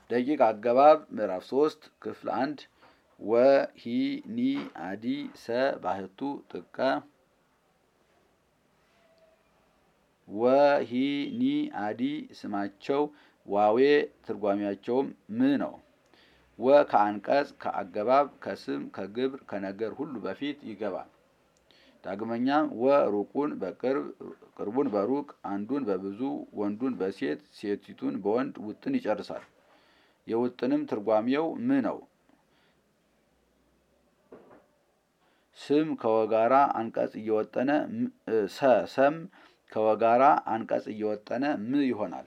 ደቂቅ አገባብ ምዕራፍ ሶስት ክፍል አንድ ወ ሂ ኒ አዲ ሰ ባህቱ ጥቀ ወ ሂ ኒ አዲ ስማቸው ዋዌ ትርጓሚያቸውም ም ነው። ወ ከአንቀጽ ከአገባብ ከስም ከግብር ከነገር ሁሉ በፊት ይገባል። ዳግመኛም ወ ሩቁን በቅርብ ቅርቡን በሩቅ አንዱን በብዙ ወንዱን በሴት ሴቲቱን በወንድ ውጥን ይጨርሳል። የውጥንም ትርጓሜው ም ነው። ስም ከወጋራ አንቀጽ እየወጠነ ሰ ሰም ከወጋራ አንቀጽ እየወጠነ ም ይሆናል።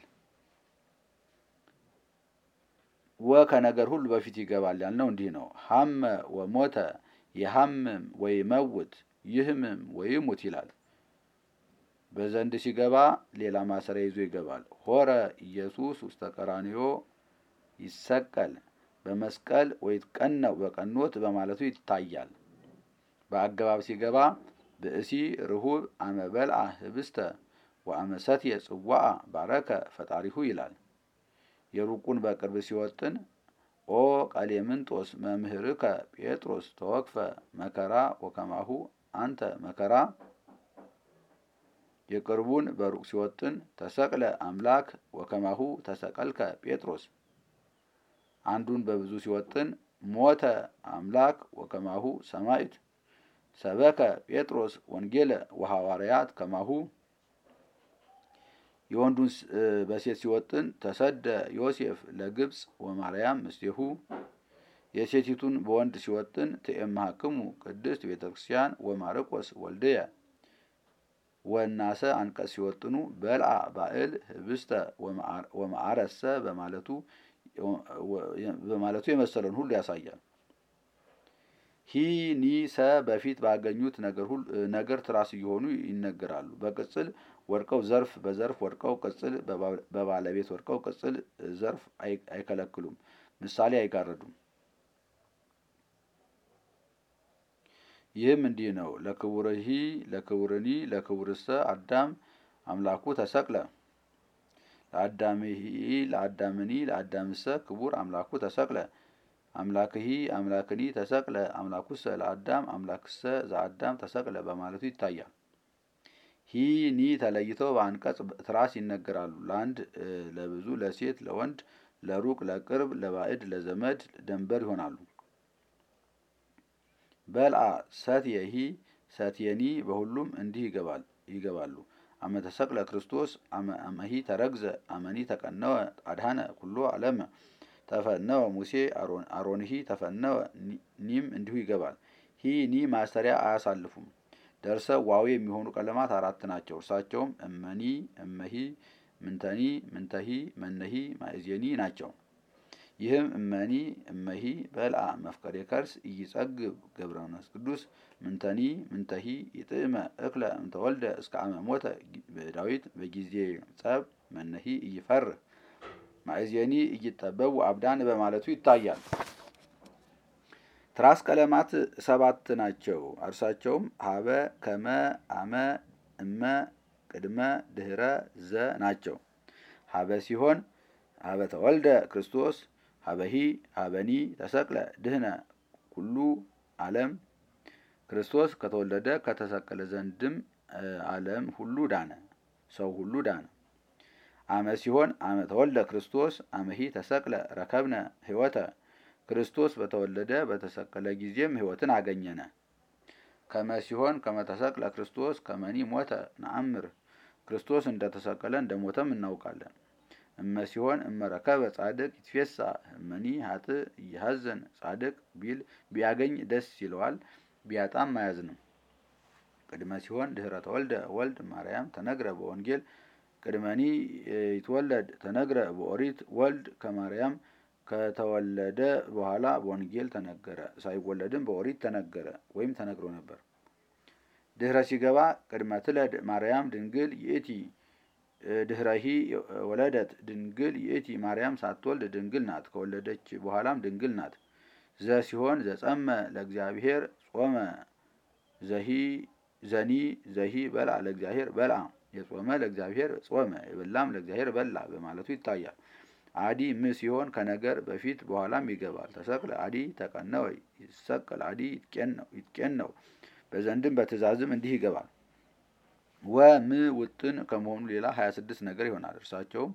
ወ ከነገር ሁሉ በፊት ይገባል ያልነው እንዲህ ነው። ሀመ ወሞተ የሀምም ወይመውት ይህምም ወይሙት ይላል። በዘንድ ሲገባ ሌላ ማሰሪያ ይዞ ይገባል። ሆረ ኢየሱስ ውስተ ቀራንዮ ይሰቀል በመስቀል ወይትቀነው በቀኖት በማለቱ ይታያል። በአገባብ ሲገባ ብእሲ ርሁብ አመበልአ ህብስተ ወአመሰትየ ጽዋአ ባረከ ፈጣሪሁ ይላል። የሩቁን በቅርብ ሲወጥን ኦ ቀሌምንጦስ መምህርከ ጴጥሮስ ተወክፈ መከራ ወከማሁ አንተ መከራ። የቅርቡን በሩቅ ሲወጥን ተሰቅለ አምላክ ወከማሁ ተሰቀልከ ጴጥሮስ። አንዱን በብዙ ሲወጥን ሞተ አምላክ ወከማሁ ሰማዕት ሰበከ ጴጥሮስ ወንጌለ ወሐዋርያት ከማሁ። የወንዱን በሴት ሲወጥን ተሰደ ዮሴፍ ለግብፅ ወማርያም ምስሌሁ። የሴቲቱን በወንድ ሲወጥን ትኤምሃክሙ ቅድስት ቤተ ክርስቲያን ወማርቆስ ወልድየ። ወናሰ አንቀጽ ሲወጥኑ በልአ ባእል ህብስተ ወማዕረሰ በማለቱ በማለቱ የመሰለውን ሁሉ ያሳያል። ሂ ኒ ሰ በፊት ባገኙት ነገር ትራስ እየሆኑ ይነገራሉ። በቅጽል ወድቀው ዘርፍ በዘርፍ ወድቀው ቅጽል በባለቤት ወድቀው ቅጽል ዘርፍ አይከለክሉም። ምሳሌ አይጋረዱም። ይህም እንዲህ ነው። ለክቡርሂ ለክቡርኒ ለክቡርሰ አዳም አምላኩ ተሰቅለ ለአዳምሂ ለአዳምኒ ለአዳምሰ ክቡር አምላኩ ተሰቅለ አምላክሂ አምላክኒ ተሰቅለ አምላኩሰ ለአዳም አምላክሰ ዘአዳም ተሰቅለ በማለቱ ይታያል። ሂ ኒ ተለይተው በአንቀጽ ትራስ ይነገራሉ። ለአንድ ለብዙ ለሴት ለወንድ ለሩቅ ለቅርብ ለባዕድ ለዘመድ ደንበር ይሆናሉ። በልአ ሰትየሂ ሰትየኒ በሁሉም እንዲህ ይገባል ይገባሉ። አመ ተሰቅለ ክርስቶስ አመሂ ተረግዘ አመኒ ተቀነወ አድሃነ ኩሎ ዓለመ ተፈነወ ሙሴ አሮንሂ ተፈነወ ኒም እንዲሁ ይገባል። ሂ ኒ ማሰሪያ አያሳልፉም። ደርሰው ዋዌ የሚሆኑ ቀለማት አራት ናቸው። እርሳቸውም እመኒ፣ እመሂ፣ ምንተኒ፣ ምንተሂ፣ መነሂ፣ ማእዜኒ ናቸው። ይህም እመኒ እመሂ በልአ መፍቀሬ ከርስ ኢይጸግብ ገብረ መንፈስ ቅዱስ ምንተኒ ምንተሂ ይጥዕመ እክለ እንተወልደ እስከ አመ ሞተ ዳዊት በጊዜ ጸብ መነሂ ኢይፈርህ ማእዜኒ እይጠበቡ አብዳን በማለቱ ይታያል። ትራስ ቀለማት ሰባት ናቸው። እርሳቸውም ሀበ፣ ከመ፣ አመ፣ እመ፣ ቅድመ፣ ድህረ፣ ዘ ናቸው። ሀበ ሲሆን ሀበ ተወልደ ክርስቶስ ሀበሂ ሀበኒ ተሰቅለ ድህነ ኩሉ ዓለም ክርስቶስ ከተወለደ ከተሰቀለ ዘንድም ዓለም ሁሉ ዳነ፣ ሰው ሁሉ ዳነ። አመ ሲሆን አመ ተወልደ ክርስቶስ አመሂ ተሰቅለ ረከብነ ሕይወተ ክርስቶስ በተወለደ በተሰቀለ ጊዜም ሕይወትን አገኘነ። ከመ ሲሆን ከመ ተሰቅለ ክርስቶስ ከመኒ ሞተ ነአምር ክርስቶስ እንደተሰቀለ እንደሞተም እናውቃለን። እመ ሲሆን እመ ረከበ ጻድቅ ይትፌሳ እመኒ ሀጥእ እየሀዘን ጻድቅ ቢል ቢያገኝ ደስ ይለዋል፣ ቢያጣም አያዝንም። ቅድመ ሲሆን ድህረ ተወልደ ወልድ ማርያም ተነግረ በወንጌል ቅድመኒ ይትወለድ ተነግረ በኦሪት ወልድ ከማርያም ከተወለደ በኋላ በወንጌል ተነገረ፣ ሳይወለድም በኦሪት ተነገረ ወይም ተነግሮ ነበር። ድህረ ሲገባ ቅድመ ትለድ ማርያም ድንግል ይእቲ ድህረሂ ወለደት ድንግል ይእቲ ማርያም ሳትወልድ ድንግል ናት፣ ከወለደች በኋላም ድንግል ናት። ዘ ሲሆን ዘጸመ ለእግዚአብሔር ጾመ ዘሂ ዘኒ ዘሂ በልአ ለእግዚአብሔር በልአ የጾመ ለእግዚአብሔር ጾመ የበላም ለእግዚአብሔር በላ በማለቱ ይታያል። አዲ ም ሲሆን ከነገር በፊት በኋላም ይገባል። ተሰቅለ አዲ ተቀነወ ይሰቀል አዲ ይትቄን ነው። በዘንድም በትእዛዝም እንዲህ ይገባል። ወ ም ውጥን ከመሆኑ ሌላ ሀያ ስድስት ነገር ይሆናል። እርሳቸውም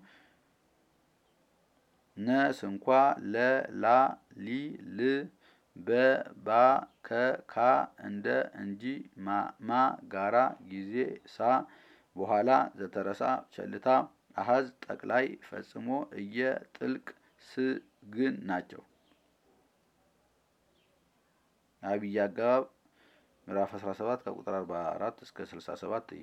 ነ ስንኳ ለ ላ ሊ ል በ ባ ከ ካ እንደ እንጂ ማ ጋራ ጊዜ ሳ በኋላ ዘተረሳ ቸልታ አሀዝ ጠቅላይ ፈጽሞ እየ ጥልቅ ስ ግን ናቸው። አብይ አገባብ ምዕራፍ 17 ከቁጥር 44 እስከ 67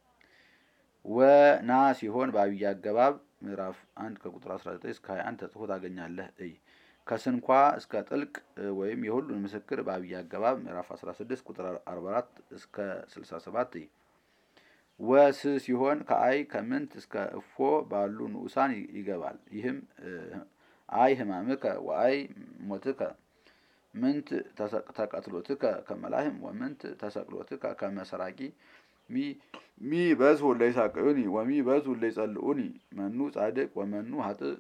ወና ሲሆን በአብይ አገባብ ምዕራፍ 1 ከቁጥር 19 እስከ 21 ተጽፎ ታገኛለህ። እይ ከስንኳ እስከ ጥልቅ ወይም የሁሉን ምስክር በአብይ አገባብ ምዕራፍ 16 ቁጥር 44 እስከ 67 እይ ወስ ሲሆን ከአይ ከምንት እስከ እፎ ባሉ ንዑሳን ይገባል። ይህም አይ ህማምከ ወአይ ሞትከ ምንት ተቀትሎትከ ከመላህም ወምንት ተሰቅሎትከ ከመሰራቂ ሚ በዝሁ ለይሳቅዩኒ ወሚ በዝሁ ለይጸልኡኒ መኑ ጻድቅ ወመኑ ሀጥእ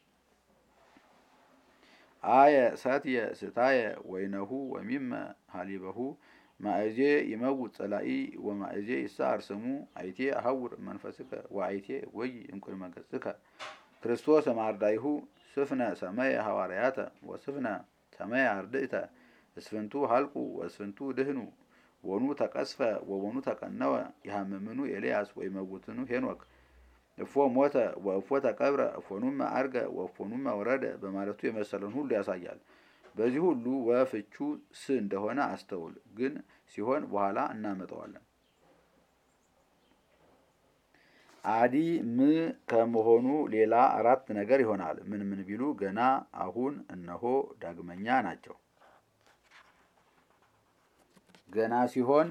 አየ ሰትየ ስታየ ወይነሁ ወሚመ ሀሊበሁ ማእዜ ይመውት ጸላኢ ወማእዜ ይሳር ስሙ አይቴ አሐውር መንፈስከ ወአይቴ ወይ እምቅድመ ገጽከ ክርስቶስ ማርዳይሁ ስፍነ ሰመየ ሐዋርያተ ወስፍነ ሰመየ አርድእተ እስፍንቱ ሀልቁ ወእስፍንቱ ድህኑ ወኑ ተቀስፈ ወወኑ ተቀነወ ይሃምምኑ ኤልያስ ወይመውትኑ ሄኖክ እፎ ሞተ ወእፎ ተቀብረ እፎኑመ አርገ ወእፎኑመ ወረደ በማለቱ የመሰለን ሁሉ ያሳያል። በዚህ ሁሉ ወፍቹ ስ እንደሆነ አስተውል። ግን ሲሆን በኋላ እናመጣዋለን። አዲ ም ከመሆኑ ሌላ አራት ነገር ይሆናል። ምን ምን ቢሉ ገና፣ አሁን፣ እነሆ፣ ዳግመኛ ናቸው። ገና ሲሆን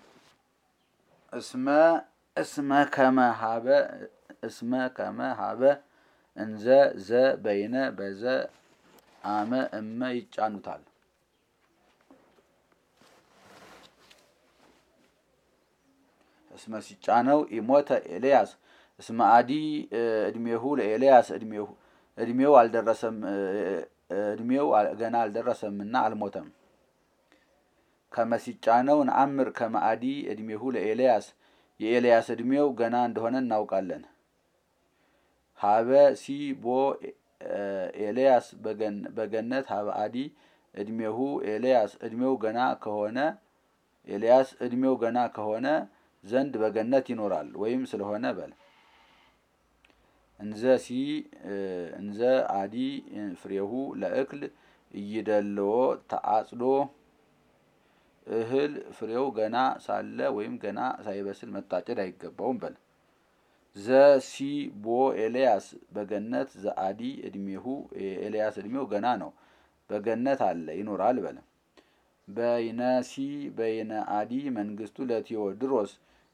እስመ እስመ ከመ ሀበ እስመ ከመ ሀበ እንዘ ዘ በይነ በዘ አመ እመ ይጫኑታል። እስመ ሲጫነው ኢሞተ ኤልያስ እስመ አዲ እድሜሁ ለኤልያስ እድሜው አልደረሰም እድሜው ገና አልደረሰምና አልሞተም። ከመሲጫነው ነአምር ከመአዲ እድሜሁ ለኤልያስ የኤልያስ እድሜው ገና እንደሆነ እናውቃለን። ሀበ ሲ ቦ ኤልያስ በገነት ሀበ አዲ እድሜሁ ኤልያስ እድሜው ገና ከሆነ ኤልያስ እድሜው ገና ከሆነ ዘንድ በገነት ይኖራል ወይም ስለሆነ በል እንዘ ሲ እንዘ አዲ ፍሬሁ ለእክል እይደልዎ ተአጽዶ እህል ፍሬው ገና ሳለ ወይም ገና ሳይበስል መታጨድ አይገባውም በል ዘ ሲ ቦ ኤልያስ በገነት ዘአዲ እድሜሁ ኤልያስ እድሜው ገና ነው በገነት አለ ይኖራል በል በይነ ሲ በይነ አዲ መንግስቱ ለቴዎድሮስ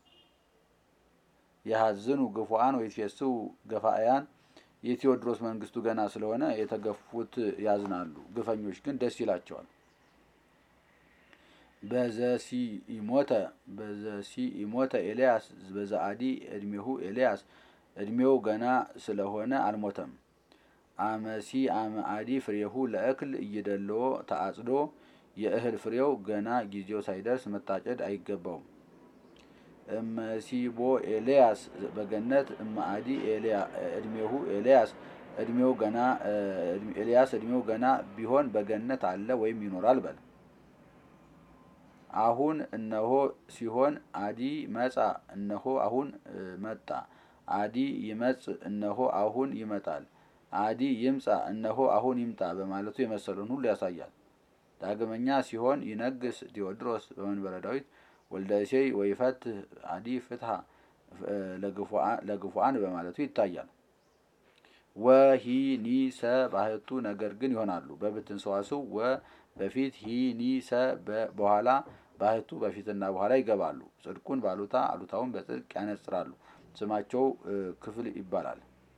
የሀዝኑ ግፉአን ወይትፌስሑ ገፋእያን የቴዎድሮስ መንግስቱ ገና ስለሆነ የተገፉት ያዝናሉ፣ ግፈኞች ግን ደስ ይላቸዋል። በዘሲ ኢሞተ በዘሲ ኢሞተ ኤልያስ በዘአዲ እድሜሁ ኤልያስ እድሜው ገና ስለሆነ አልሞተም። አመሲ አመ አዲ ፍሬሁ ለእክል እይደልዎ ተአጽዶ የእህል ፍሬው ገና ጊዜው ሳይደርስ መታጨድ አይገባውም። እመሲቦ ኤልያስ በገነት እማአዲ እድሜሁ ኤልያስ እድሜው ገና ኤልያስ እድሜው ገና ቢሆን በገነት አለ ወይም ይኖራል በል አሁን እነሆ ሲሆን አዲ መጻ እነሆ አሁን መጣ። አዲ ይመጽ እነሆ አሁን ይመጣል። አዲ ይምጻ እነሆ አሁን ይምጣ በማለቱ የመሰሉን ሁሉ ያሳያል። ዳግመኛ ሲሆን ይነግስ ቴዎድሮስ በመንበረ ዳዊት ወልደ እሴይ ወይፈትህ አዲ ፍትሐ ለግፉአን በማለቱ ይታያል። ወሂ ኒ ሰ ባህቱ ነገር ግን ይሆናሉ። በብትን ሰዋስው ወ በፊት ሂ ኒ ሰ በኋላ ባህቱ በፊትና በኋላ ይገባሉ። ጽድቁን ባሉታ አሉታውን በጽድቅ ያነጽራሉ። ስማቸው ክፍል ይባላል።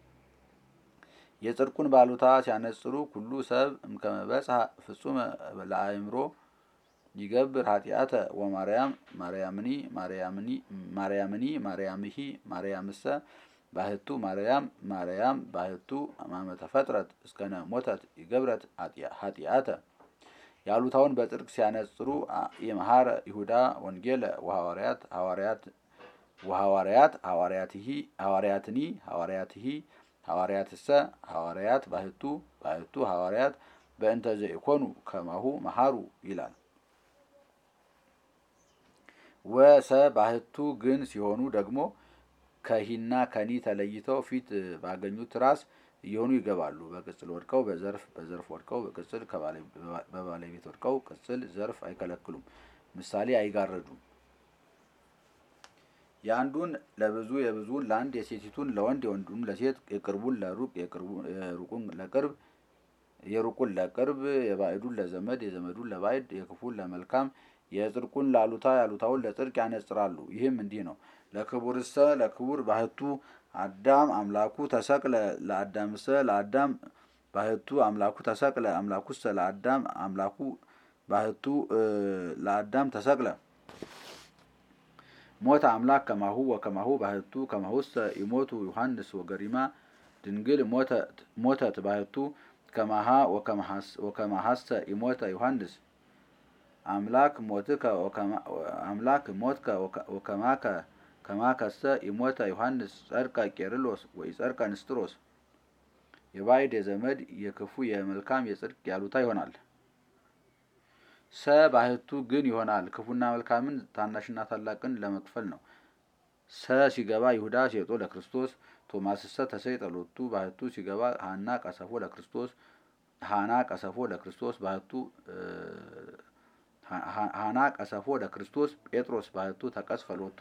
የጽድቁን ባሉታ ሲያነጽሩ ኩሉ ሰብ እምከመበጽሐ ፍጹመ ለአእምሮ ይገብር ኃጢአተ ወማርያም ማርያምኒ ማርያምኒ ማርያምኒ ማርያምሂ ማርያምሰ ባህቱ ማርያም ማርያም ባህቱ አማመ ተፈጥረት እስከነ ሞተት ይገብረት ኃጢአተ ያሉታውን በጽድቅ ሲያነጽሩ የመሐረ ይሁዳ ወንጌለ ወሐዋርያት ሐዋርያት ወሐዋርያት ሐዋርያትሂ ሐዋርያትኒ ሐዋርያትሂ ሐዋርያትሰ ሐዋርያት ባህቱ ባህቱ ሐዋርያት በእንተ ዘኢኮኑ ከማሁ መሐሩ ይላል። ወሰ ባህቱ ግን ሲሆኑ ደግሞ ከሂና ከኒ ተለይተው ፊት ባገኙት ራስ እየሆኑ ይገባሉ። በቅጽል ወድቀው በዘርፍ በዘርፍ ወድቀው በቅጽል በባለቤት ወድቀው ቅጽል ዘርፍ አይከለክሉም። ምሳሌ አይጋረዱም። የአንዱን ለብዙ የብዙውን ለአንድ የሴቲቱን ለወንድ የወንዱን ለሴት የቅርቡን ለሩቅ የሩቁን ለቅርብ የሩቁን ለቅርብ የባዕዱን ለዘመድ የዘመዱን ለባዕድ የክፉን ለመልካም የጽድቁን ለአሉታ ያሉታውን ለጽድቅ ያነጽራሉ። ይህም እንዲህ ነው። ለክቡርሰ ለክቡር ባህቱ አዳም አምላኩ ተሰቅለ ለአዳምሰ ለአዳም ባህቱ አምላኩ ተሰቅለ አምላኩሰ ለአዳም አምላኩ ባህቱ ለአዳም ተሰቅለ ሞተ አምላክ ከማሁ ወከማሁ ባህቱ ከማሁሰ ይሞቱ ዮሐንስ ወገሪማ ድንግል ሞተት ባህቱ ከማሃ ወከማሃሰ ይሞተ ዮሐንስ አምላክ ሞትከ አምላክ ሞትከ ወከማከ ከማከሰ ይሞተ ዮሐንስ ጸድቀ ቄርሎስ ወይ ጸድቀ ንስጥሮስ የባዕድ የዘመድ የክፉ የመልካም የጽድቅ ያሉታ ይሆናል። ሰ ባህቱ ግን ይሆናል። ክፉና መልካምን ታናሽና ታላቅን ለመክፈል ነው። ሰ ሲገባ ይሁዳ ሴጦ ለክርስቶስ ቶማስሰ ተሰይጠ ሎቱ ባህቱ ሲገባ ሀና ቀሰፎ ለክርስቶስ ሀና ቀሰፎ ለክርስቶስ ባህቱ ሀና ቀሰፎ ለክርስቶስ ጴጥሮስ ባህቱ ተቀስፈ ሎቱ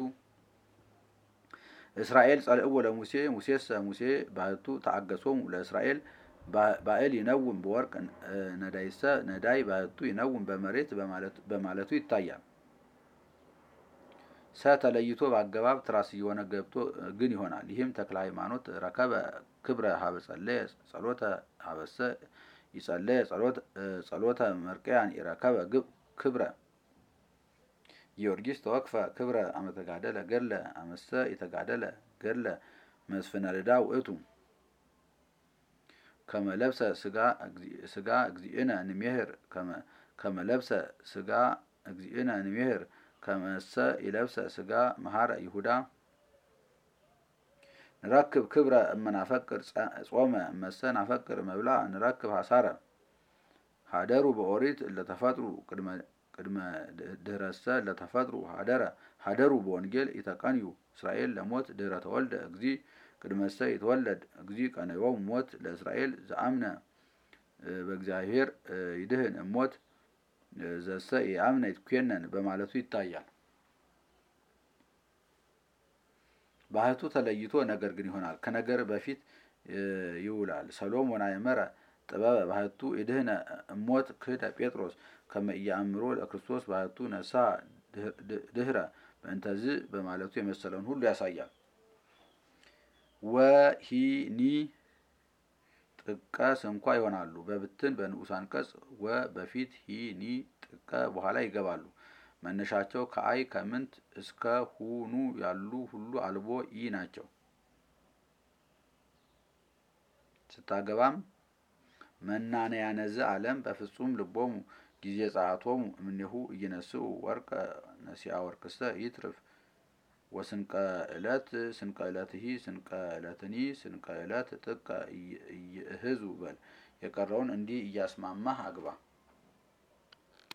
እስራኤል ጸልእዎ ለሙሴ ሙሴሰ ሙሴ ባህቱ ተአገሶሙ ለእስራኤል ባዕል ይነውም በወርቅ ነዳይሰ ነዳይ ባህቱ ይነውም በመሬት በማለቱ ይታያል። ሰ ተለይቶ በአገባብ ትራስ እየሆነ ገብቶ ግን ይሆናል። ይህም ተክለ ሃይማኖት ረከበ ክብረ ሀበ ጸለየ ጸሎተ ሀበሰ ይጸለየ ጸሎተ መርቀያን ይረከበ ክብረ ጊዮርጊስ ተወክፈ ክብረ አመተጋደለ ገድለ አመሰ የተጋደለ ገድለ መስፍነ ልዳ ውእቱ ከመለብሰ ስጋ እግዚእነ ንሜህር ከመለብሰ ስጋ እግዚእነ ንሜህር ከመሰ ይለብሰ ስጋ መሐረ ይሁዳ ንረክብ ክብረ እመናፈቅር ጾመ እመሰ ናፈቅር መብላ ንረክብ ሀሳረ ሀደሩ በኦሪት ለተፈጥሩ ቅድመ ድህረሰ ለተፈጥሩ ሀደረ ሀደሩ በወንጌል ይተቀንዩ እስራኤል ለሞት ድህረ ተወልደ እግዚ ቅድመሰ ይትወለድ እግዚ ቀነዮሙ ሞት ለእስራኤል ዘአምነ በእግዚአብሔር ይድህን እሞት ዘሰ የአምነ ይትኮነን በማለቱ ይታያል። ባህቱ ተለይቶ ነገር ግን ይሆናል። ከነገር በፊት ይውላል። ሰሎሞን አእመረ ጥበበ ባህቱ ይድህነ እሞት ክህደ ጴጥሮስ ከመ ኢያእምሮ ለክርስቶስ ባህቱ ነሳ ድህረ በእንተዝ በማለቱ የመሰለውን ሁሉ ያሳያል። ወሂኒ ጥቀ ስንኳ ይሆናሉ። በብትን በንዑስ አንቀጽ ወ በፊት ሂኒ ጥቀ በኋላ ይገባሉ። መነሻቸው ከአይ ከምንት እስከ ሁኑ ያሉ ሁሉ አልቦ ኢ ናቸው። ስታገባም መናነያነዘ ዓለም በፍጹም ልቦሙ ጊዜ ጸአቶሙ እምኔሁ እይነስኡ ወርቀ ነሲአ ወርቅሰ ይትርፍ ወስንቀ ዕለት ስንቀ ዕለትሂ ስንቀ ዕለትኒ ስንቀ ዕለት ጥቀ እይእህዙ በል የቀረውን እንዲህ እያስማማህ አግባ።